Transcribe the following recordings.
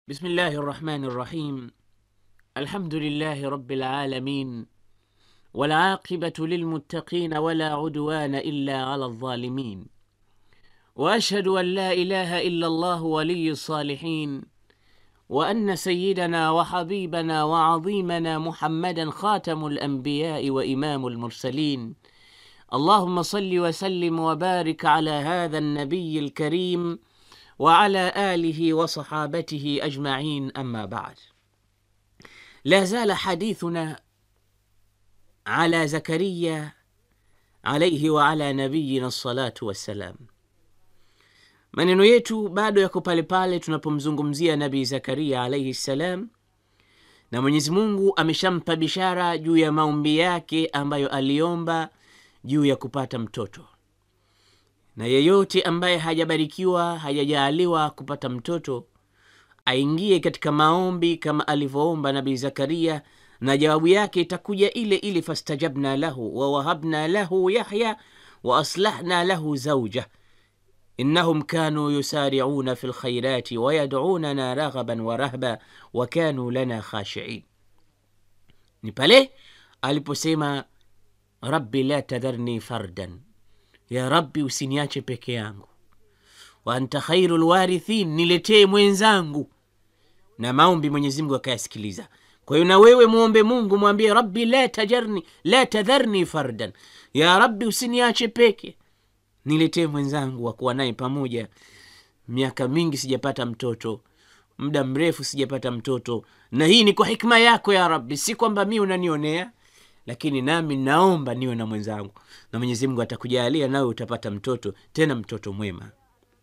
بسم الله الرحمن الرحيم الحمد لله رب العالمين والعاقبة للمتقين ولا عدوان إلا على الظالمين وأشهد أن لا إله إلا الله ولي الصالحين وأن سيدنا وحبيبنا وعظيمنا محمدا خاتم الأنبياء وإمام المرسلين اللهم صل وسلم وبارك على هذا النبي الكريم وعلى آله وصحابته أجمعين أما بعد لا زال حديثنا على زكريا عليه وعلى nabiyina الصلاة wassalam maneno yetu bado yako pale pale tunapomzungumzia nabii zakaria alaihi ssalam na mwenyezi mungu ameshampa bishara juu ya maombi yake ambayo aliomba juu ya kupata mtoto na yeyote ambaye hajabarikiwa hajajaaliwa kupata mtoto aingie katika maombi kama alivyoomba nabii zakaria na jawabu yake itakuja ile ile fastajabna lahu wawahabna lahu yahya waaslahna lahu zauja innahum kanu yusariuna fi lkhairati wayadunana raghaban warahba wakanu lana khashiin ni pale aliposema rabbi la tadharni fardan ya rabbi usiniache peke yangu wa anta khairu lwarithin niletee mwenzangu na maombi mwenyezimngu akayasikiliza kwa hiyo na wewe mwombe mungu mwambie rabbi la tajarni la tadharni fardan ya rabbi usiniache peke niletee mwenzangu wa kuwa naye pamoja miaka mingi sijapata mtoto muda mrefu sijapata mtoto na hii ni kwa hikma yako ya rabbi si kwamba mi unanionea lakini nami naomba niwe na mwenzangu na mwenyezi mungu atakujalia nawe utapata mtoto tena mtoto mwema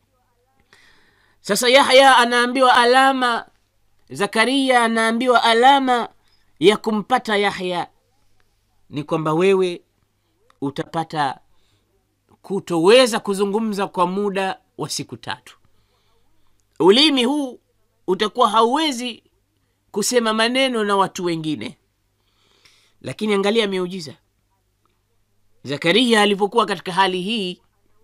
sasa yahya anaambiwa alama zakaria anaambiwa alama ya kumpata yahya ni kwamba wewe utapata kutoweza kuzungumza kwa muda wa siku tatu ulimi huu utakuwa hauwezi kusema maneno na watu wengine lakini angalia miujiza zakaria alipokuwa katika hali hii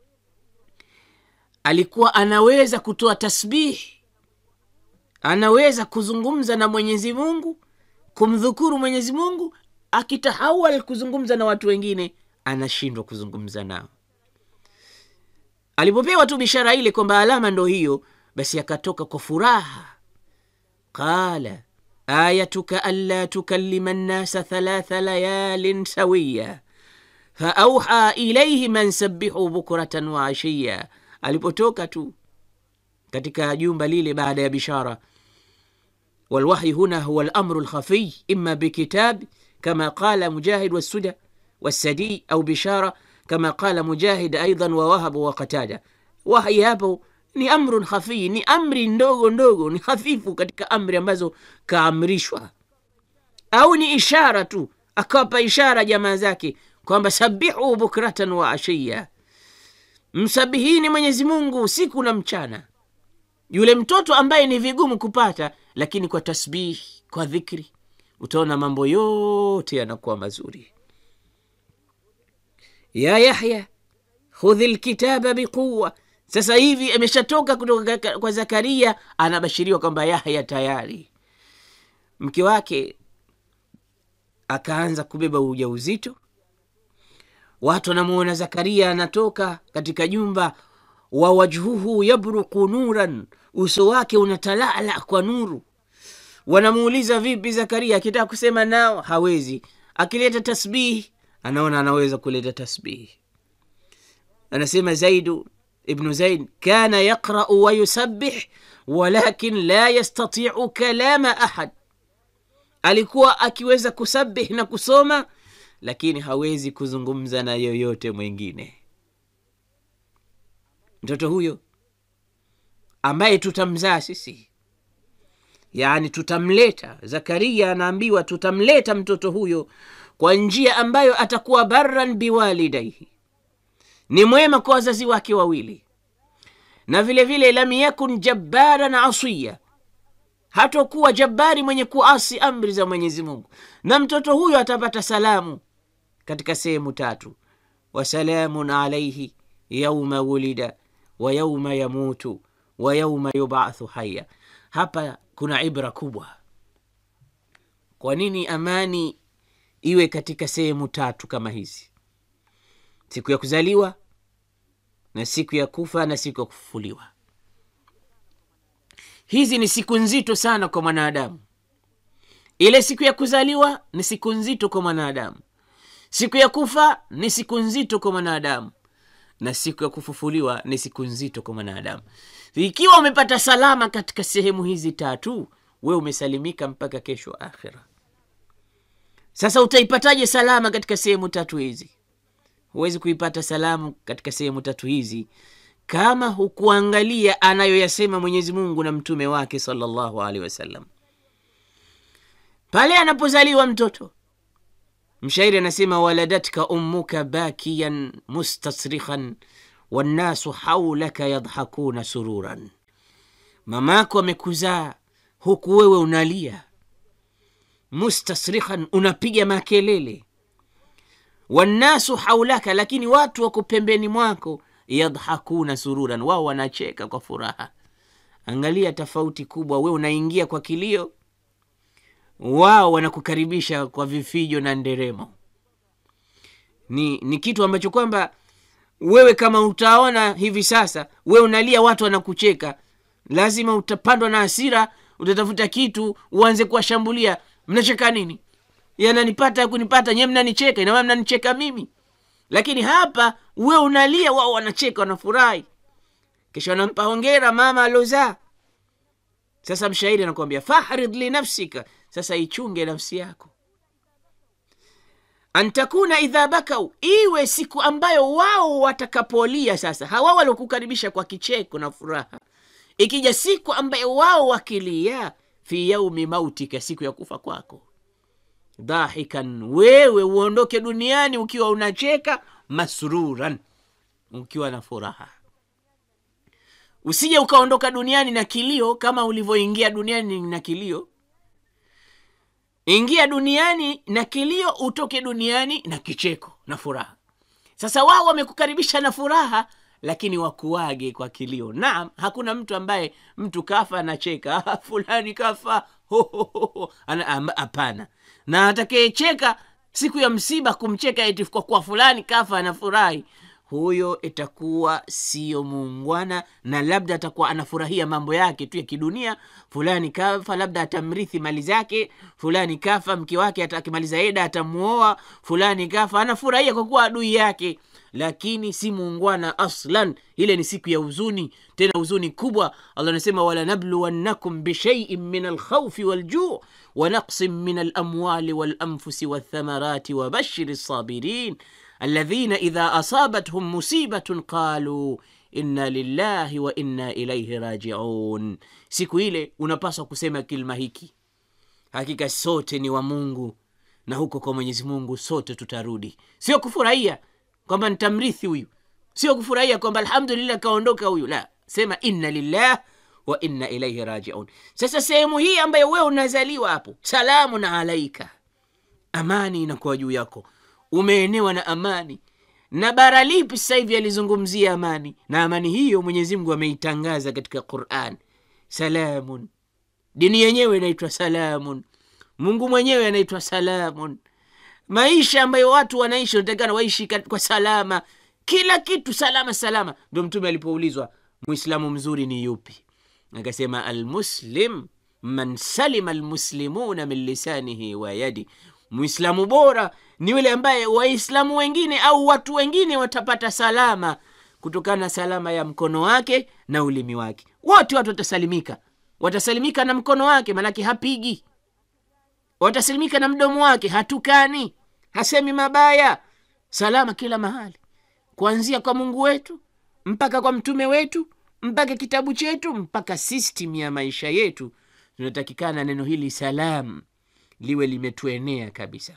alikuwa anaweza kutoa tasbihi anaweza kuzungumza na mwenyezi mungu kumdhukuru mwenyezi mungu akitahawal kuzungumza na watu wengine anashindwa kuzungumza nao alipopewa tu bishara ile kwamba alama ndo hiyo basi akatoka kwa furaha qala ayatuka anla tukallima nnasa thalatha layalin sawiya faauha ilaihim an sabihu bukratan wa ashiya alipotoka tu katika jumba lile baada ya bishara والوحي هنا هو الأمر الخفي إما بكتاب كما قال مجاهد والسدى والسدي أو بشارة كما قال مجاهد أيضا ووهب وقتادة وحي hapo ni amrun khafii ni amri ndogo ndogo ni hafifu katika amri ambazo kaamrishwa au ni ishara tu akawapa ishara jamaa zake kwamba sabihu bukratan wa ashiya msabihini mwenyezi mungu usiku na mchana yule mtoto ambaye ni vigumu kupata lakini kwa tasbih kwa dhikri utaona mambo yote yanakuwa mazuri ya yahya khudhi lkitaba biquwa sasa hivi ameshatoka kutoka kwa zakaria anabashiriwa kwamba yahya tayari mke wake akaanza kubeba ujauzito watu wanamuona zakaria anatoka katika jumba wa wajhuhu yabruku nuran uso wake unatalala kwa nuru wanamuuliza vipi zakaria akitaka kusema nao hawezi akileta tasbihi anaona anaweza kuleta tasbihi anasema zaidu ibnu zaid kana yaqrau wayusabih walakin la yastatiu kalama ahad alikuwa akiweza kusabih na kusoma lakini hawezi kuzungumza na yoyote mwingine mtoto huyo ambaye tutamzaa sisi yaani tutamleta zakaria anaambiwa tutamleta mtoto huyo kwa njia ambayo atakuwa barran biwalidaihi ni mwema kwa wazazi wake wawili na vile vile lam yakun jabbaran asiya hatokuwa jabbari mwenye kuasi amri za mwenyezi mungu na mtoto huyo atapata salamu katika sehemu tatu wasalamun alaihi yauma wulida wa yauma yamutu wa yauma yubathu haya hapa kuna ibra kubwa kwa nini amani iwe katika sehemu tatu kama hizi siku ya kuzaliwa na siku ya kufa na siku ya kufufuliwa hizi ni siku nzito sana kwa mwanadamu ile siku ya kuzaliwa ni siku nzito kwa mwanadamu siku ya kufa ni siku nzito kwa mwanadamu na siku ya kufufuliwa ni siku nzito kwa mwanadamu ikiwa umepata salama katika sehemu hizi tatu we umesalimika mpaka kesho akhira sasa utaipataje salama katika sehemu tatu hizi huwezi kuipata salamu katika sehemu tatu hizi kama hukuangalia anayoyasema mwenyezi mungu na mtume wake salllahu alehi wasallam pale anapozaliwa mtoto mshairi anasema waladatka ummuka bakiyan mustasrikhan wannasu haulaka yadhakuna sururan mamako amekuzaa huku wewe unalia mustasrikhan unapiga makelele wannasu haulaka lakini watu wako pembeni mwako yadhakuna sururan wao wanacheka kwa furaha angalia tofauti kubwa we unaingia kwa kilio wao wanakukaribisha kwa vifijo na nderemo ni, ni kitu ambacho kwamba wewe kama utaona hivi sasa we unalia watu wanakucheka lazima utapandwa na hasira utatafuta kitu uanze kuwashambulia mnacheka nini yananipata kunipata nyewe mnanicheka inamaana mnanicheka mimi lakini hapa we unalia wao wanacheka wanafurahi kisha wanampa hongera mama alozaa sasa mshairi anakuambia fahrid linafsika sasa ichunge nafsi yako antakuna idha bakau iwe siku ambayo wao watakapolia sasa hawa waliokukaribisha kwa kicheko na furaha ikija siku ambayo wao wakilia fi yaumi mautika siku ya kufa kwako dhahikan wewe uondoke duniani ukiwa unacheka masruran ukiwa na furaha usije ukaondoka duniani na kilio kama ulivyoingia duniani na kilio ingia duniani na kilio utoke duniani na kicheko na furaha sasa wao wamekukaribisha na furaha lakini wakuage kwa kilio naam hakuna mtu ambaye mtu kafa anacheka "Ah, fulani kafa ho, ho, ho, ho." Ana- am- hapana na atakayecheka siku ya msiba kumcheka eti kwa kuwa fulani kafa anafurahi huyo itakuwa siyo muungwana na labda atakuwa anafurahia mambo yake tu ya kidunia fulani kafa labda atamrithi mali zake fulani kafa mke wake ata- akimaliza eda atamuoa fulani kafa anafurahia kwa kuwa adui yake lakini si muungwana aslan ile ni siku ya huzuni tena huzuni kubwa allah anasema walanabluwannakum bishaiin min alkhaufi waljuu wanaqsin min alamwali walanfusi walthamarati wabashiri lsabirin الذين إذا أصابتهم مصيبة قالوا inna lillahi wa inna ilaihi rajiun siku ile unapaswa kusema kilima hiki hakika sote ni wa mungu na huko kwa mwenyezi mungu sote tutarudi sio kufurahia kwamba nitamrithi huyu sio kufurahia kwamba alhamdulillah kaondoka huyu la sema inna lillah wa inna ilaihi rajiun sasa sehemu hii ambayo wewe unazaliwa hapo salamun alaika amani inakuwa juu yako umeenewa na amani na bara lipi sasa hivi alizungumzia amani na amani hiyo mwenyezi mungu ameitangaza katika quran salamun dini yenyewe inaitwa salamun mungu mwenyewe anaitwa salamun maisha ambayo watu wanaishi wanatakikana waishi kat- kwa salama kila kitu salama salama ndo mtume alipoulizwa mwislamu mzuri ni yupi akasema almuslim man salima almuslimuna min lisanihi wa yadi mwislamu bora ni yule ambaye waislamu wengine au watu wengine watapata salama kutokana na salama ya mkono wake na ulimi wake wote watu watasalimika watasalimika na mkono wake manake hapigi watasalimika na mdomo wake hatukani hasemi mabaya salama kila mahali kuanzia kwa mungu wetu mpaka kwa mtume wetu mpaka kitabu chetu mpaka system ya maisha yetu tunatakikana neno hili salam liwe limetuenea kabisa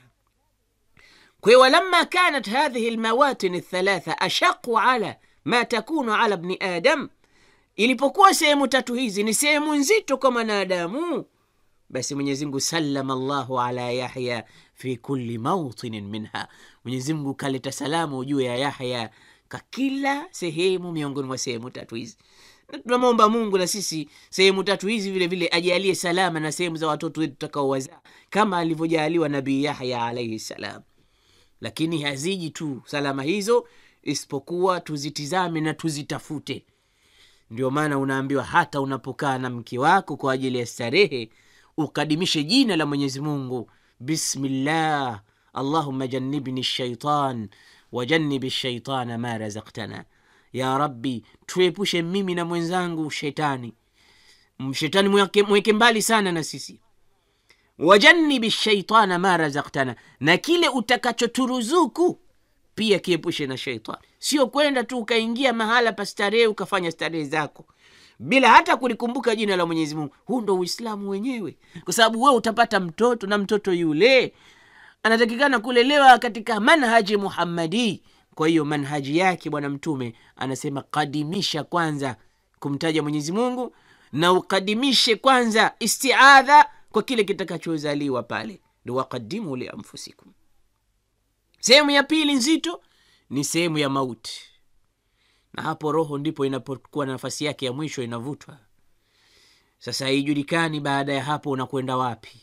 kwa hiyo walamma kanat hadhihi lmawatin lthalatha ashaqu ala ma takunu ala bni adam ilipokuwa sehemu tatu hizi ni sehemu nzito kwa mwanadamu basi mwenyezimngu salama llahu ala yahya fi kulli mautinin minha mwenyezimngu kaleta salamu juu ya yahya kwa kila sehemu miongoni mwa sehemu tatu hizi na tunamwomba mungu na sisi sehemu tatu hizi vile vile ajalie salama na sehemu za watoto wetu tutakaowazaa kama alivyojaaliwa nabii yahya alaihi salam lakini haziji tu salama hizo isipokuwa tuzitizame na tuzitafute ndio maana unaambiwa hata unapokaa na mke wako kwa ajili ya starehe ukadimishe jina la mwenyezi mungu bismillah allahuma jannibni shaitan wajannibi shaitana ma razaktana ya rabbi tuepushe mimi na mwenzangu shetani shetani mweke, mweke mbali sana na sisi wajannibi shaitana ma razaktana na kile utakachoturuzuku pia kiepushe na sheitani sio kwenda tu ukaingia mahala pa starehe ukafanya starehe zako bila hata kulikumbuka jina la mwenyezi mungu huu ndo uislamu wenyewe kwa sababu wewe utapata mtoto na mtoto yule anatakikana kulelewa katika manhaji muhammadi kwa hiyo manhaji yake bwana mtume anasema kadimisha kwanza kumtaja mwenyezi mungu na ukadimishe kwanza istiadha kwa kile kitakachozaliwa pale ndo wakadimu lianfusikum sehemu ya pili nzito ni sehemu ya mauti na hapo roho ndipo inapokuwa na nafasi yake ya mwisho inavutwa sasa haijulikani baada ya hapo unakwenda wapi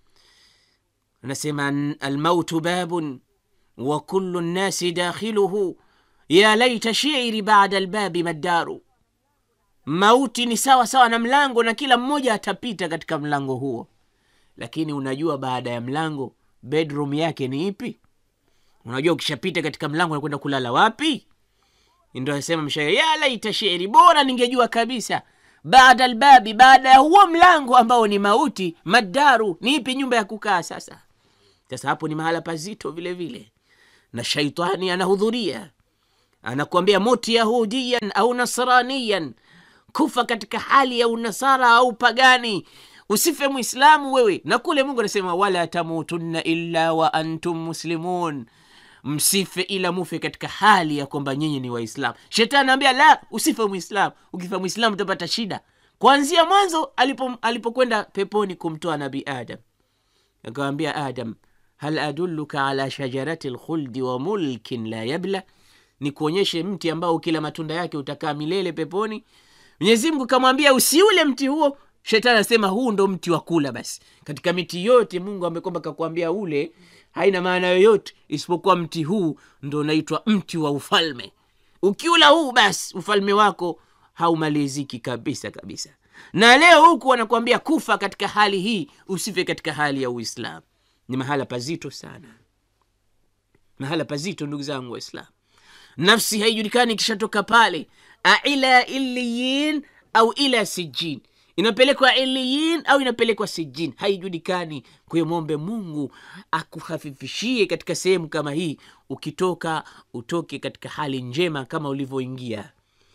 anasema almautu babun wa kullu nnasi dakhiluhu ya laita shiri bada albabi maddaru mauti ni sawa sawa na mlango na kila mmoja atapita katika mlango huo lakini unajua baada ya mlango bedroom yake ni ipi unajua ukishapita katika mlango nakwenda kulala wapi ndo anasema mshairi ya laita sheri bora ningejua kabisa baada albabi baada ya huo mlango ambao ni mauti madaru ni ipi nyumba ya kukaa sasa sasa hapo ni mahala pazito vile vile na shaitani anahudhuria anakuambia muti yahudiyan au nasraniyan kufa katika hali ya unasara au pagani usife mwislamu wewe na kule mungu anasema wala tamutunna illa wa antum muslimun msife ila mufe katika hali ya kwamba nyinyi ni waislamu shetani anaambia la usife mwislamu ukifa mwislamu utapata shida kwanzia mwanzo alipo alipokwenda peponi kumtoa nabii adam akawambia adam hal adulluka ala shajarati lkhuldi wa mulkin la yabla ni kuonyeshe mti ambao ukila matunda yake utakaa milele peponi mwenyezi mungu kamwambia usiule mti huo shetani anasema huu ndo mti wa kula basi katika miti yote mungu amekwamba kakuambia ule haina maana yoyote isipokuwa mti huu ndo unaitwa mti wa ufalme ukiula huu basi ufalme wako haumaliziki kabisa kabisa na leo huku wanakuambia kufa katika hali hii usife katika hali ya uislamu ni mahala pazito sana mahala pazito ndugu zangu waislam nafsi haijulikani ikishatoka pale aila iliyin au ila sijin inapelekwa iliyin au inapelekwa sijin haijulikani kwa hiyo mwombe mungu akuhafifishie katika sehemu kama hii ukitoka utoke katika hali njema kama ulivyoingia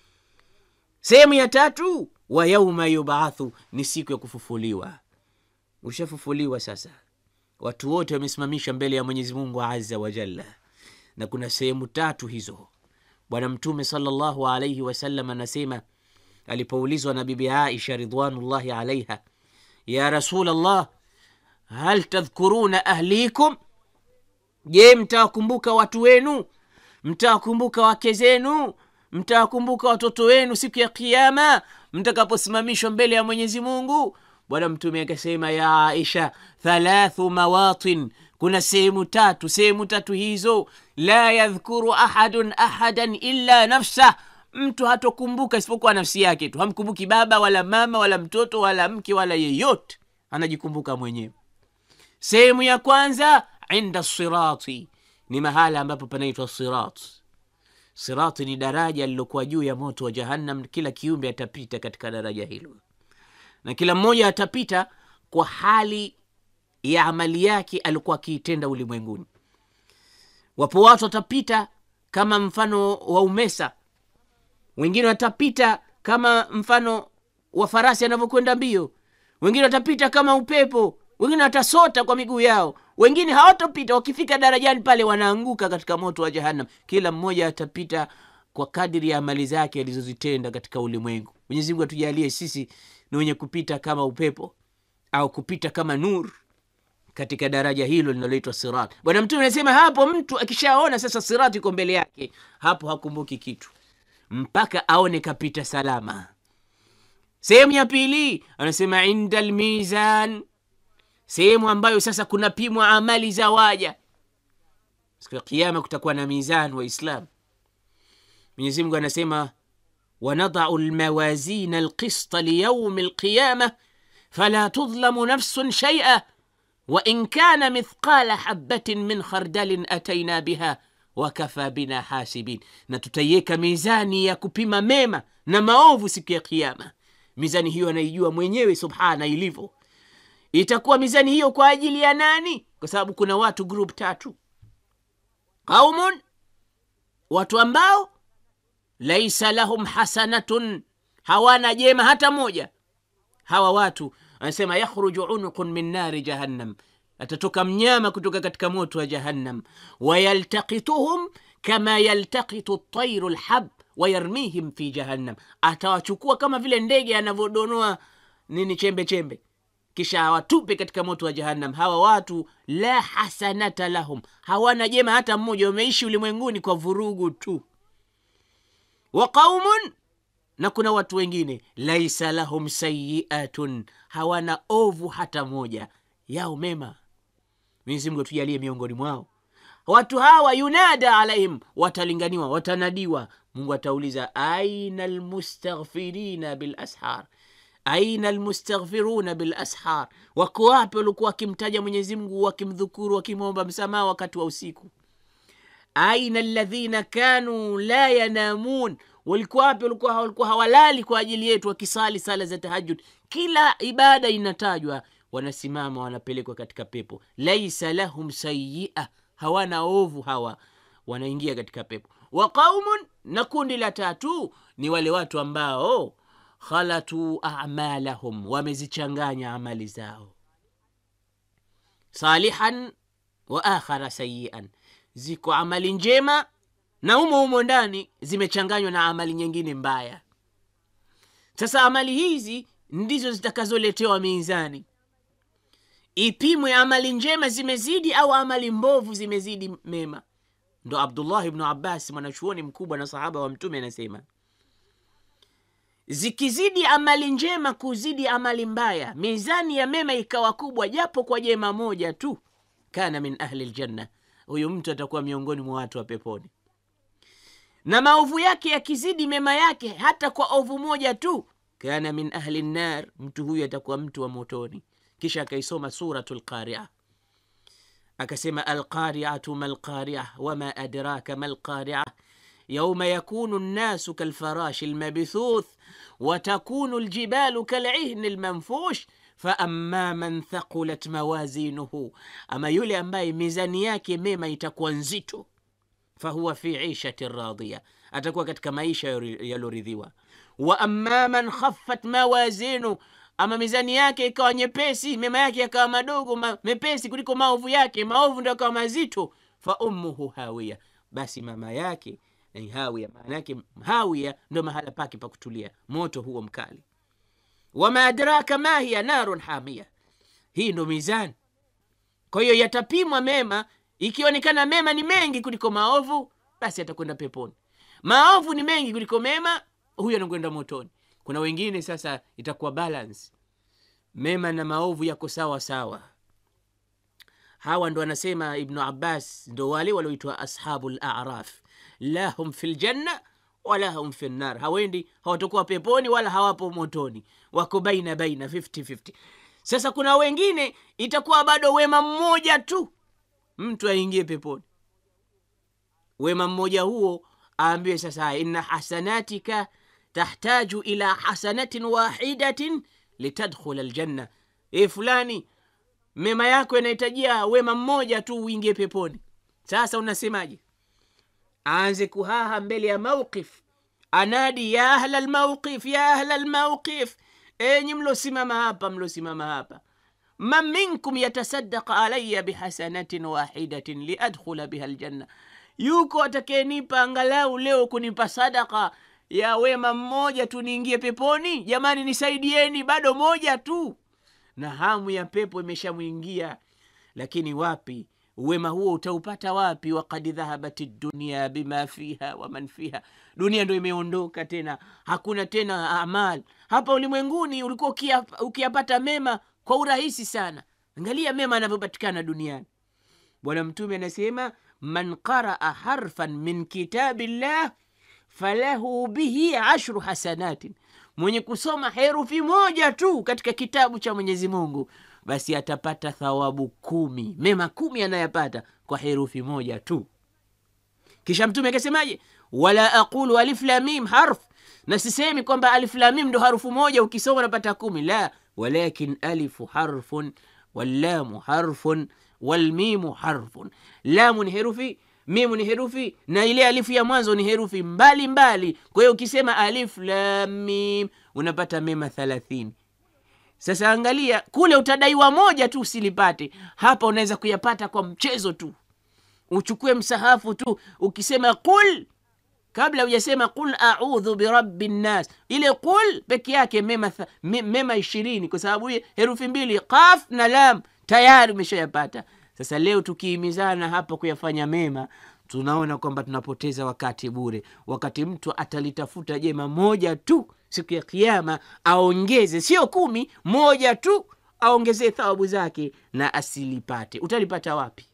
sehemu ya tatu wa yauma yubathu ni siku ya kufufuliwa ushafufuliwa sasa watu wote wamesimamisha mbele ya mwenyezi mungu aza wajalla na kuna sehemu tatu hizo bwana mtume salllahu alaihi wasallam anasema alipoulizwa na bibi aisha ridwanullahi alaiha ya rasul llah hal tadhkuruna ahlikum je mtawakumbuka watu wenu mtawakumbuka wake zenu mtawakumbuka watoto wenu siku ya kiama mtakaposimamishwa mbele ya mwenyezi mungu bwana mtume akasema ya aisha thalathu mawatin kuna sehemu tatu sehemu tatu hizo la yadhkuru ahadun ahadan illa nafsah mtu hatokumbuka isipokuwa nafsi yake tu hamkumbuki baba wala mama wala mtoto wala mke wala yeyote anajikumbuka mwenyewe sehemu ya kwanza inda sirati ni mahala ambapo panaitwa sirat sirati ni daraja lilokuwa juu ya moto wa jahannam kila kiumbe atapita katika daraja hilo na kila mmoja atapita kwa hali ya amali yake alikuwa akiitenda ulimwenguni wapo watu watapita kama mfano wa umesa wengine watapita kama mfano wa farasi anavyokwenda mbio wengine watapita kama upepo wengine watasota kwa miguu yao wengine hawatopita wakifika darajani pale wanaanguka katika moto wa jahannam kila mmoja atapita kwa kadiri ya amali zake alizozitenda katika ulimwengu mwenyezi mungu atujalie sisi ni wenye kupita kama upepo au kupita kama nur katika daraja hilo linaloitwa sirat bwana mtume anasema hapo mtu akishaona sasa sirat iko mbele yake hapo hakumbuki kitu mpaka aone kapita salama sehemu ya pili anasema inda lmizan sehemu ambayo sasa kunapimwa amali za waja siku ya kiama kutakuwa na mizan waislam mwenyezi mungu anasema wanadau lmawazina alqista liyaumi lqiyama fala tudlamu nafsun shaia wain kana mithqala habatin min khardalin ataina biha wakafa bina hasibin na tutaiweka mizani ya kupima mema na maovu siku ya kiama mizani hiyo anaijua mwenyewe subhana ilivyo itakuwa mizani hiyo kwa ajili ya nani kwa sababu kuna watu group tatu qaumun watu ambao laisa lahum hasanatun hawana jema hata moja hawa watu anasema yakhruju unuqun min nari jahannam atatoka mnyama kutoka katika moto wa jahannam wayaltakituhum kama yaltakitu tairu lhab wayarmihim fi jahannam atawachukua kama vile ndege anavyodonoa nini chembe chembe kisha awatupe katika moto wa jahannam hawa watu la hasanata lahum hawana jema hata mmoja wameishi ulimwenguni kwa vurugu tu wa qaumun na kuna watu wengine laisa lahum sayiatun hawana ovu hata moja yao mema mwenyezi mungu tujalie miongoni mwao watu hawa yunada alaihim watalinganiwa watanadiwa mungu atauliza aina lmustaghfirina bilashar aina almustaghfiruna bilashar wako wapi walikuwa wakimtaja mwenyezi mungu wakimdhukuru wakimwomba msamaha wakati wa usiku aina alladhina kanu la yanamun walikuwa wapi walikuwa walikuwa hawalali kwa ajili yetu wakisali sala za tahajud kila ibada inatajwa wanasimama wanapelekwa katika pepo laisa lahum sayia hawana ovu hawa wanaingia katika pepo wa qaumun na kundi la tatu ni wale watu ambao khalatu amalahum wamezichanganya amali zao salihan wa akhara sayian ziko amali njema na humo humo ndani zimechanganywa na amali nyingine mbaya sasa amali hizi ndizo zitakazoletewa mizani ipimwe amali njema zimezidi au amali mbovu zimezidi mema ndo abdullah ibnu abbas mwanachuoni mkubwa na sahaba wa mtume anasema zikizidi amali njema kuzidi amali mbaya mizani ya mema ikawa kubwa japo kwa jema moja tu kana min ahli ljanna huyu mtu atakuwa miongoni mwa watu wa peponi na maovu yake yakizidi mema yake hata kwa ovu moja tu kana min ahli nnar mtu huyu atakuwa mtu wa motoni kisha akaisoma suratu lqaria akasema alqariatu ma lqaria wama adraka ma lqaria يوم يكون الناس كالفراش المبثوث وتكون الجبال كالعهن المنفوش فأما من ثقلت موازينه أما يولي أمباي ميزاني yake mema itakuwa nzito fahuwa fi ishati radhiya atakuwa katika maisha yaloridhiwa wa amma man khaffat mawazinu ama mizani yake ikawa nyepesi mema yake yakawa madogo ma, mepesi kuliko maovu yake maovu ndo akawa mazito fa ummuhu hawiya basi mama yake ni hawia maana yake hawia ndo mahala pake pa kutulia moto huo mkali wama adraka ma hiya narun hamia hii ndo mizani kwa hiyo yatapimwa mema ikionekana mema ni mengi kuliko maovu basi atakwenda peponi maovu ni mengi kuliko mema huyo anakwenda motoni kuna wengine sasa itakuwa balance mema na maovu yako sawa sawa hawa ndo anasema ibnu abbas ndo wale walioitwa ashabu laraf la hum fi ljanna wala hum fi nnar hawendi hawatakuwa peponi wala hawapo motoni wako baina baina 50-50 sasa kuna wengine itakuwa bado wema mmoja tu mtu aingie peponi wema mmoja huo aambiwe sasa inna hasanatika tahtaju ila hasanatin wahidatin litadkhula ljanna e fulani mema yako yanahitajia wema mmoja tu uingie peponi sasa unasemaje aanze kuhaha mbele ya mauqif anadi ya ahla lmauqif ya ahla lmauqif enyi mlosimama hapa mlosimama hapa man minkum yatasadaka alaya bihasanatin wahidatin liadkhula biha ljanna yuko atakayenipa angalau leo kunipa sadaka ya wema mmoja tu niingie peponi jamani nisaidieni bado moja tu na hamu ya pepo imeshamwingia lakini wapi wema huo utaupata wapi wakad dhahabati dunia bima fiha waman fiha dunia ndo imeondoka tena hakuna tena amal hapa ulimwenguni ulikuwa ukiya- ukiyapata mema kwa urahisi sana angalia mema anavyopatikana duniani bwana mtume anasema man qaraa harfan min kitabi llah falahu bihi ashru hasanatin mwenye kusoma herufi moja tu katika kitabu cha mwenyezi mungu basi atapata thawabu kumi mema kumi anayapata kwa herufi moja tu kisha mtume akasemaje wala aqulu alif lamim harf na sisemi kwamba alif lamim ndo harufu moja ukisoma unapata kumi la walakin alifu harfun wallamu harfun walmimu harfun lamu ni herufi mimu ni herufi na ile alifu ya mwanzo ni herufi mbali mbali kwa hiyo ukisema alif lamim unapata mema thalathini sasa angalia kule utadaiwa moja tu usilipate hapa unaweza kuyapata kwa mchezo tu uchukue msahafu tu ukisema qul kabla hujasema qul audhu birabi nnas ile qul peke yake mema, tha- me- mema ishirini kwa sababu hii herufi mbili qaf na lam tayari umeshayapata sasa leo tukihimizana hapa kuyafanya mema tunaona kwamba tunapoteza wakati bure wakati mtu atalitafuta jema moja tu siku ya kiama aongeze sio kumi moja tu aongezee thawabu zake na asilipate utalipata wapi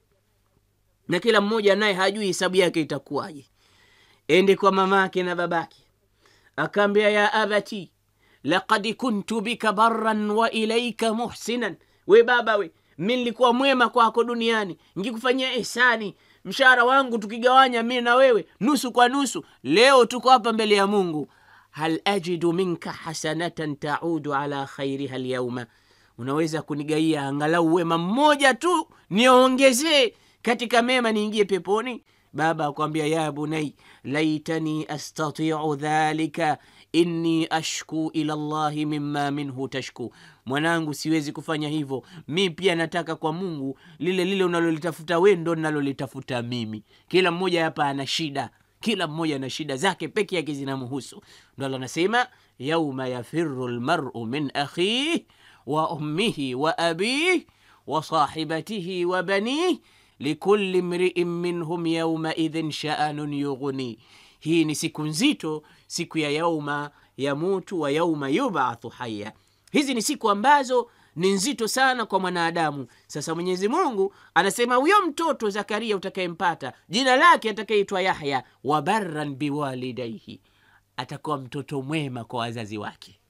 na kila mmoja naye hajui hesabu yake itakuwaje ende kwa mamake na babake akaambia ya abati lakad kuntu bika barran wa ilaika muhsinan we baba we mi nilikuwa mwema kwako duniani ngikufanyia ihsani mshahara wangu tukigawanya mi na wewe nusu kwa nusu leo tuko hapa mbele ya mungu hal ajidu minka hasanatan taudu ala khairiha lyauma unaweza kunigaia angalau wema mmoja tu niongezee katika mema niingie peponi baba akwambia ya bunai laitani astatiu dhalika inni ashku ila llahi mima minhu tashku mwanangu siwezi kufanya hivyo mi pia nataka kwa mungu lile lile unalolitafuta we ndo nalolitafuta mimi kila mmoja hapa ana shida kila mmoja ana shida zake peke yake zinamhusu ndo allah anasema yauma yafiru lmaru min akhih wa ummihi wa abih wa sahibatihi wa banih likuli mriin minhum yaumaidhin shaanun yughni hii ni siku nzito siku ya yauma yamutu wa yauma yubathu haya hizi ni siku ambazo ni nzito sana kwa mwanadamu sasa mwenyezi mungu anasema huyo mtoto zakaria utakayempata jina lake atakayeitwa yahya wa barran biwalidaihi atakuwa mtoto mwema kwa wazazi wake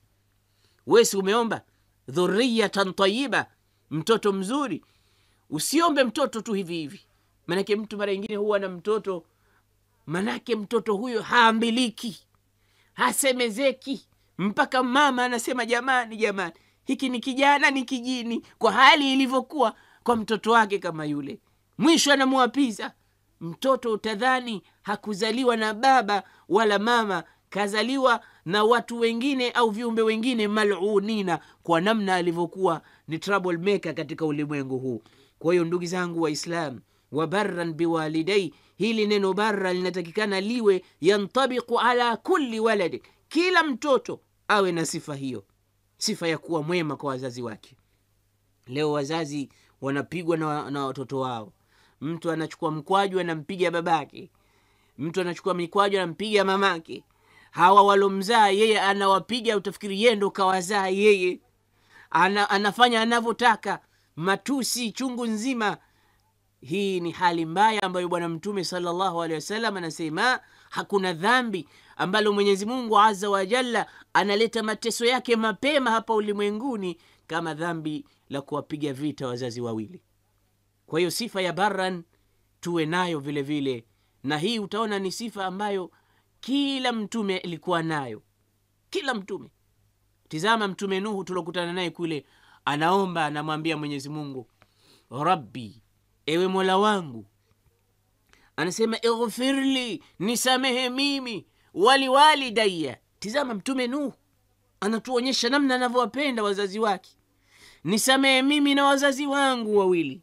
wesi umeomba dhuriyatan tayiba mtoto mzuri usiombe mtoto tu hivi hivi manake mtu mara ingine huwa na mtoto manake mtoto huyo haambiliki hasemezeki mpaka mama anasema jamani jamani hiki ni kijana ni kijini kwa hali ilivyokuwa kwa mtoto wake kama yule mwisho anamwapiza mtoto utadhani hakuzaliwa na baba wala mama kazaliwa na watu wengine au viumbe wengine malunina kwa namna alivyokuwa ni trouble maker katika ulimwengu huu kwa hiyo ndugu zangu waislam wa barran biwalidai hili neno barra linatakikana liwe yantabiqu ala kulli waladi kila mtoto awe na sifa hiyo sifa ya kuwa mwema kwa wazazi wake leo wazazi wanapigwa na, na watoto wao mtu anachukua mkwaju anampiga babake mtu anachukua mikwaju anampiga mamake hawa walomzaa yeye anawapiga utafikiri yeye ndo kawazaa yeye ana, anafanya anavyotaka matusi chungu nzima hii ni hali mbaya ambayo bwana mtume salllahu alehi wasallam anasema hakuna dhambi ambalo mwenyezi mungu aza wajalla analeta mateso yake mapema hapa ulimwenguni kama dhambi la kuwapiga vita wazazi wawili kwa hiyo sifa ya baran tuwe nayo vile vile na hii utaona ni sifa ambayo kila mtume alikuwa nayo kila mtume tizama mtume nuhu tuliokutana naye kule anaomba anamwambia mwenyezi mungu rabbi ewe mola wangu anasema ighfirli nisamehe mimi waliwalidaya tizama mtume nuhu anatuonyesha namna anavyowapenda wazazi wake nisamehe mimi na wazazi wangu wawili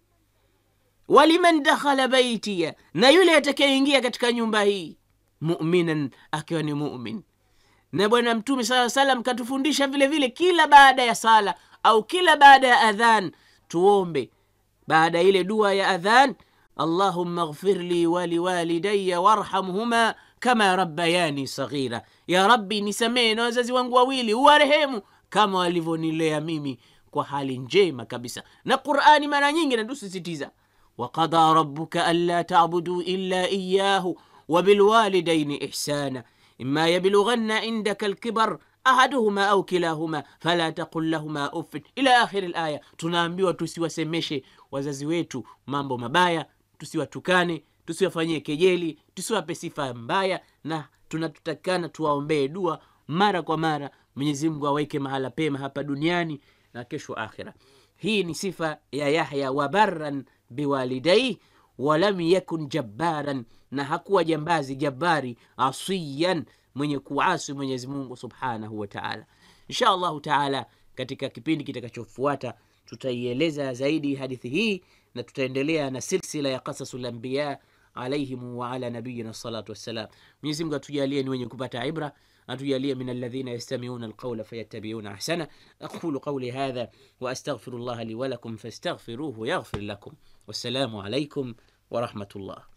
waliman dakhala baitia na yule atakayeingia katika nyumba hii muminan akiwa ni mumin na bwana mtume saa salam katufundisha vile vile kila baada ya sala au kila baada ya adhan tuombe baada ya ile dua ya adhan allahumma ghfir li waliwalidaya warhamhuma kama rabbayani saghira ya rabbi nisamehe na wazazi wangu wawili uwarehemu kama walivyonilea mimi kwa hali njema kabisa na qurani mara nyingi natusisitiza waqada rabuka anla tabudu illa iyahu wabilwalidaini ihsana ima yablughanna indaka alkibar ahaduhuma au kilahuma fala taqul lahuma uffin ila akhiri laya tunaambiwa tusiwasemeshe wazazi wetu mambo mabaya tusiwatukane tusiwafanyie kejeli tusiwape sifa mbaya na tunatutakana tuwaombee dua mara kwa mara mwenyezi mungu aweke mahala pema hapa duniani na kesho akhira hii ni sifa ya yahya wabarran biwalidaihi walam yakun jabbaran na hakuwa jambazi jabari asiyan mwenye kuasi mwenyezi mungu subhanahu wa taala insha allahu taala katika kipindi kitakachofuata tutaieleza zaidi hadithi hii na tutaendelea na silsila ya qasasu lambiya alaihim waala nabiyina salatu wassalam mwenyezi mungu atujalie ni wenye kupata ibra atujalie min alladhina yastamiuna alqaula fayattabiuna ahsana aqulu qauli hadha واستغفر الله لي ولكم فاستغفروه يغفر لكم والسلام عليكم ورحمه الله